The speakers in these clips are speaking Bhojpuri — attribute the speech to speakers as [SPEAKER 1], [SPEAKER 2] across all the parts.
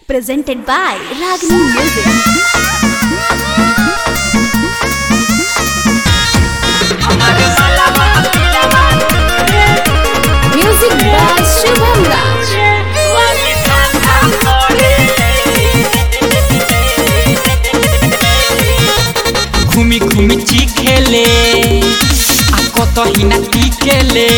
[SPEAKER 1] presented by Ragini Music. Music by Shubham Raj.
[SPEAKER 2] ঘুমি ঘুমি চিখেলে আর কত হিনা টিকেলে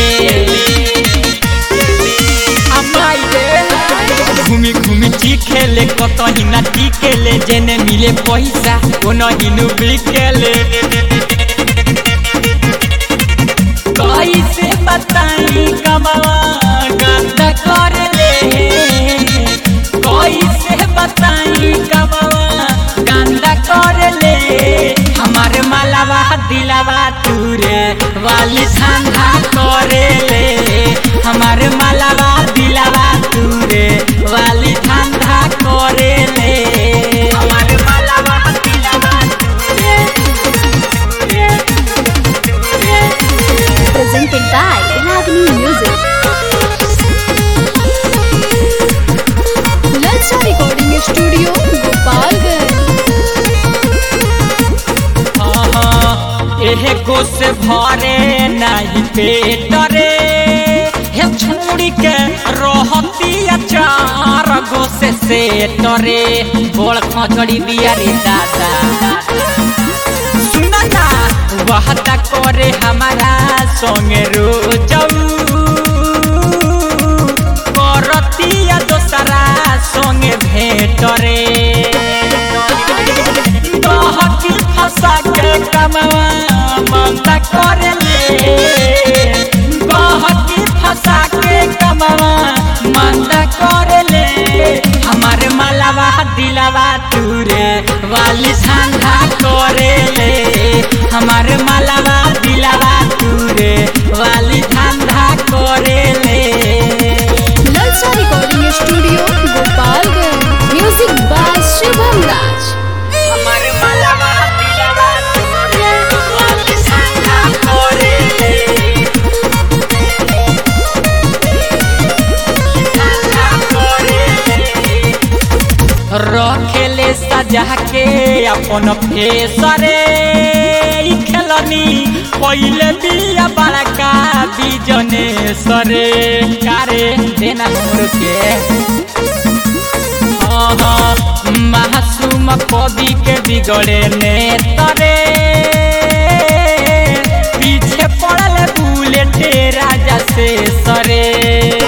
[SPEAKER 2] আমাই রে ঘুমি ঘুমি চিখেলে কত হিনা টিকেলে জেনে মিলে পয়সা কোন হিনু বিকেলে कैसे बताई कमावा गंदा कर ले कैसे बताई कमावा गंदा कर ले हमारे मालावा दिलावा तूरे वाली ठंडा करे ले हमारे मालावा दिलावा तूरे वाली ठंडा करे ले हमारे मालावा दिलावा तूरे तूरे तूरे
[SPEAKER 1] Presented by Ragini Music. Lalsa Recording Studio, Gopalganj.
[SPEAKER 2] एहे गो से भरे नहीं पेट रे हे छुड़ी के रहती चार गो से सेट रे बोल खचड़ी बियारी दादा सुना ना वादा करे हमारा संगे रोजऊ करतिया दोसरा संगे भेट रे गहकी फंसा के कमवा मंदा करे ले गहकी फंसा के कमवा मंदा करे ले हमारे मालावा दिलावा तूरे वाली ठंडा करे ले हमारे मालावा दिलावा तूरे वाली ठंडा करे ले
[SPEAKER 1] Lalsa Recording Studio, Gopalganj. Music by Shubham Raj.
[SPEAKER 2] हमारे मालावा दिलावा तूरे वाली ठंडा करे ले ठंडा करे ले रखेले सजा के अपन फेसरे ई खेलनी पहिले बिया बड़का बिजने सरे कारे देना हमरो के आहा, मासूम कवि के बिगड़े नेतरे पीछे पड़ल बुलेट राजा से सरे